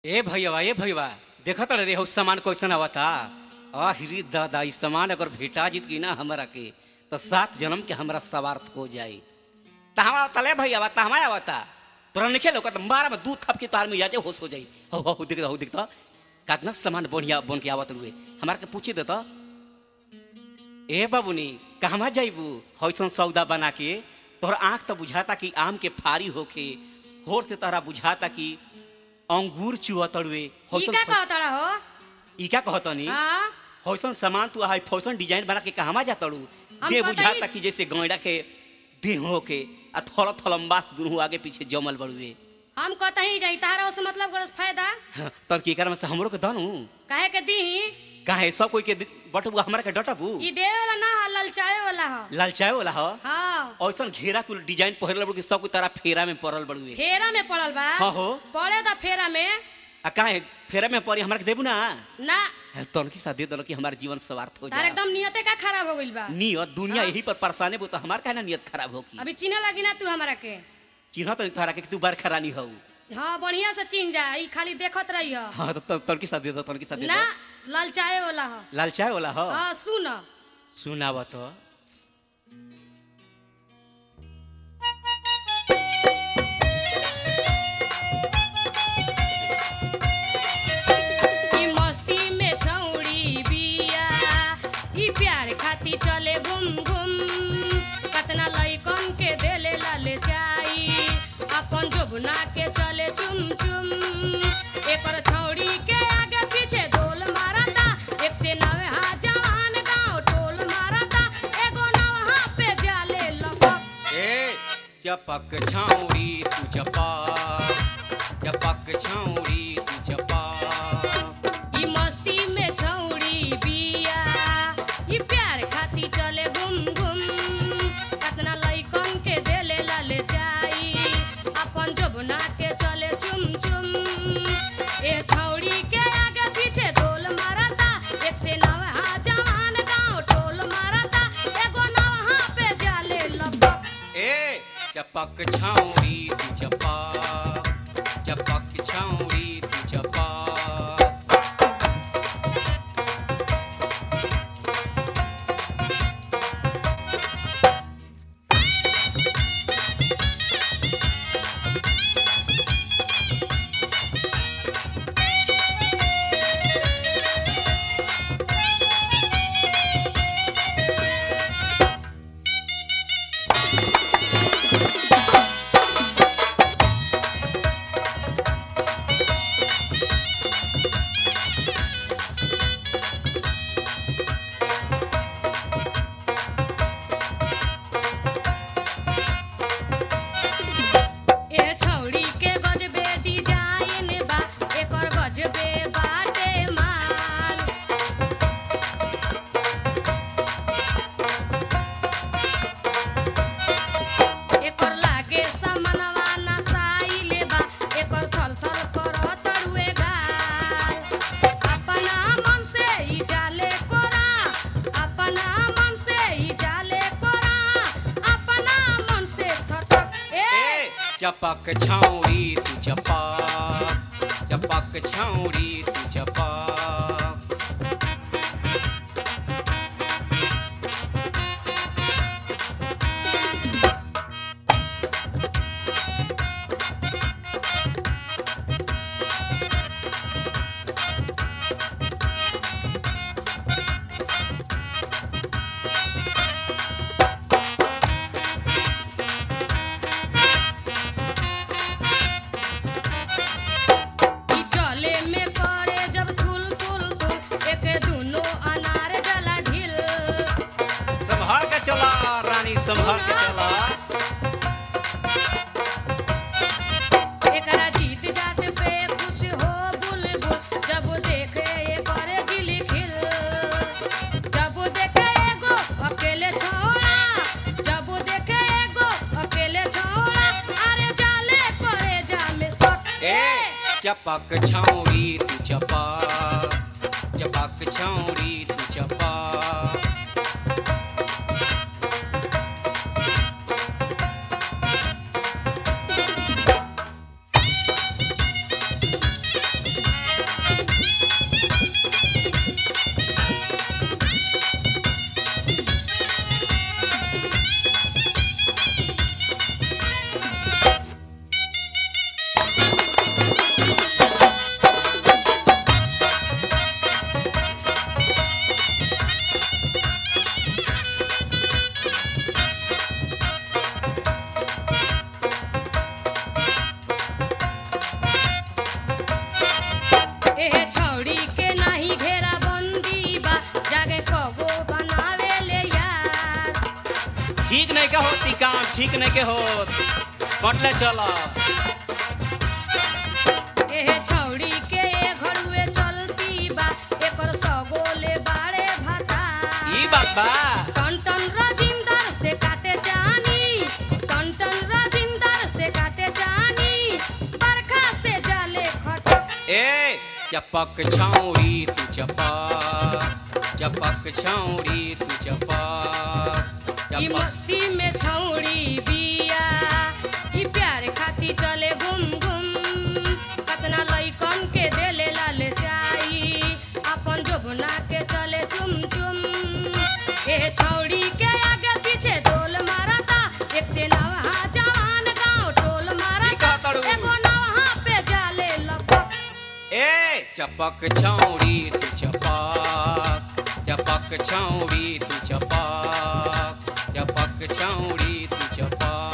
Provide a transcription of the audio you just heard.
ए भैया ए भैया देखत रे हो सामान कैसन आवता आहिरी दादा ई सामान अगर भेटा जीत की ना हमरा के तो सात जन्म के हमरा सवार्थ हो जाई तहवा तले भैया तहवा आवता तोरा निखे लौकत मारा में दूध थप के तार में जाजे होश हो जाई हो हो दिख हो दिखता कितना सामान बढ़िया बन के आवत रुए हमार के पूछे देता ए बाबूनी कहवा जाइबू हौसन सौदा बना के तोहर आंख तो बुझाता कि आम के फारी होके होर से तोहरा बुझाता कि अंगूर चुअतड़ुए ई का कहतड़ा हो ई का कहतनी हाँ हौसन सामान तू हाई फौसन डिजाइन बना के कहवा जातड़ू हम दे पता बुझाता ही- कि जैसे गैड़ा के देह के आ थोड़ा थलम्बास दुनू आगे पीछे जमल बड़ुए हम कतही जाई तारा उस मतलब करस फायदा तब की कर में से हमरो के दनू काहे के दी काहे सब कोई के बटबू हमरा के डटबू ई देवे वाला ना हा ललचाए वाला हो लालचाए वाला ह हाँ औसन घेरा तू डिजाइन पहिरल बड़ू कि सब कोई तारा फेरा में पड़ल बड़ुए फेरा में पड़ल बा हाँ हो। पड़े दा फेरा में आ काहे फेरा में पड़ी हमरा के देबू ना ना तन की साथ दे दल कि हमार जीवन स्वार्थ हो तार जाए एकदम नियते का खराब हो गइल बा नियत दुनिया हाँ। यही पर परेशाने बो तो हमार काहे ना नियत खराब हो की अभी चिन्ह लगी ना तू हमरा के चिन्ह तो तोहरा के कि तू बरखा रानी हो हाँ बढ़िया से चिन्ह जा ई खाली देखत रही हो हाँ तो तन की साथ दे दो तन की साथ दे ना दो ललचाए वाला हो लालचाए वाला हो हाँ सुन सुनाव तो ई मस्ती में छौड़ी बिया ई प्यार खाती चले गुम गुम कतना लइकन के देले लाले चाई अपन जोबना के चले चुम चुम एकर छौड़ी के आगे पीछे डोल मारता एक से नवे हा जवान गांव टोल मारता एगो नवहा पे जाले लपक ए चपक छाउरी तू चपा चपक छाउरी तू चपा ई मस्ती में छौड़ी बिया ई प्यार खाती चले गुम गुम कतना लइकन के देले लाले चाई अपन जबना के चले चुम चुम ए छौड़ी के आगे पीछे डोल मारता एक से नवहा जवान गांव टोल मारता एगो नवहा पे जाले लपक ए चपक छाउरी तू चपा चपक छाउरी तू चपा ए छौड़ी के गजबे डिजाइन बा एकर गजबे बाटे माल एकर लागे समनवा नसाइले बा एकर थल थल करत रुए गाल अपना मन से ई जाले कोरा अपना मन से ई जाले कोरा अपना मन से सटक ए ए चपक छाउरी तू चपा चपक छाउरी तू चपा ई चले में करे जब थुल थुल थुल एके दुनो अनार जला ढिल संभाल के चला रानी संभाल के चला एकरा जीत जात पे खुश हो बुलबुल जब देखे ये करे जिली खिल जब देखे एगो अकेले छोड़ा जब देखे एगो अकेले छोड़ा अरे जाले करे जामे सट ए चपक छाउरी तू चपा चपक छाउरी तू चपा काम ठीक नहीं के होत कटले चलो एहे छौड़ी के घरुए चलती बा एकर सगोले बाड़े भाता ई बात बा टन टन राजिंदर से काटे जानी टन टन राजिंदर से काटे जानी बरखा से जाले खटक ए चपक छौड़ी तू चपक चपक छौड़ी तू चपक ई चपक मस्ती में छौड़ी बिया ई प्यार खाती चले घुम घुम कतना लइकन के देले लाले चाई अपन जोबना के चले चुम चुम ए छौड़ी के आगे पीछे डोल मारता एक से नवा जवान गांव टोल ई मारता का करू? एगो नवा पे जाले लपक ए चपक छौड़ी तू चपक चपक छौड़ी तू चपक चपक छौड़ी तू चपक